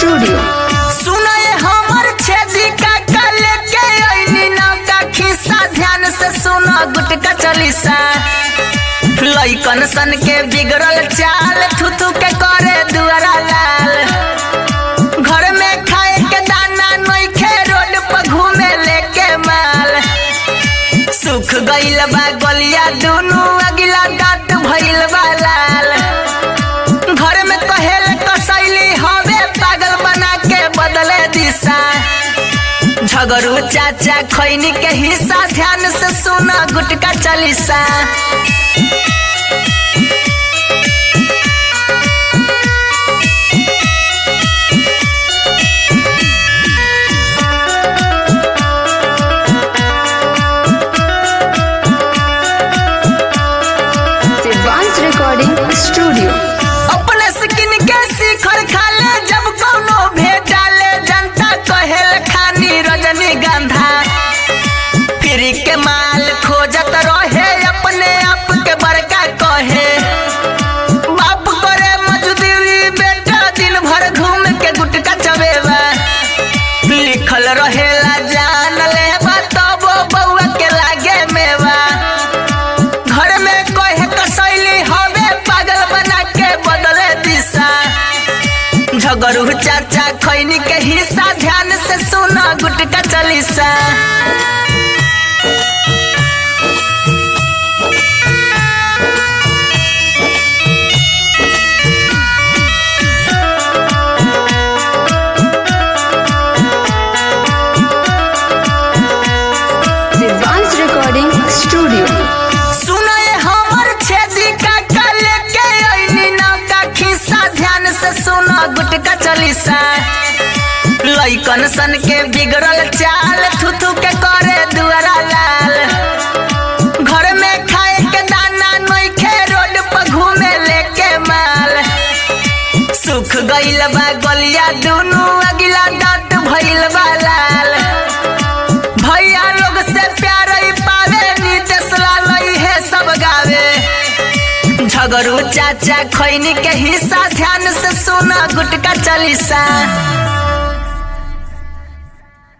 studio सुनय हमर छेदी का कल के अइनी नाव का खिस्सा ध्यान से सुनो गुटका चलीसा लइकन सन के बिगड़ल चाल थुथु के करे दुआरा लाल घर में खाए के दाना नइखे रोड पर घूमे लेके माल सुख गइल बा गलिया दुनु अगिला दांत भइल बा लाल घर में कहेल कसैली हवे पागल बना के बदले दिशा झगड़ू चाचा खैनी के हिस्सा ध्यान से सुना गुटका चलीसा दिव्यांश रिकॉर्डिंग स्टूडियो अपने स्किन के शिखर खाले जब कौनो भेटाले जनता कहेल खानी रजनी गंधा फिर के माल खोजत रहे अपने आप के बड़का कहे बाप करे मजदूरी बेटा दिन भर घूम के गुटका चबेवा लिखल रहेला जान लेबा तब बउआ के लागे मेवा घर में कहे कसैली हवे पागल बना के बदले दिशा झगड़ू चाचा खैनी के हिस्सा ध्यान से सुना गुटका चलीसा दिव्यांश रिकॉर्डिंग स्टूडियो सुनय हमर छेदी का कल के अइनी नाव का खिस्सा ध्यान से सुना गुटका चलीसा लइकन सन के बिगड़ल चाल थुथु के करे दुआरा लाल घर में खाए के दाना नइखे रोड पर घूमे लेके माल सुख गइल बा गलिया दुनु अगिला दांत भइल बा लाल भैया लोग से प्यार ही पावे नीतीश लाल है सब गावे झगड़ू चाचा खैनी के हिस्सा ध्यान से सुना गुटका चलीसा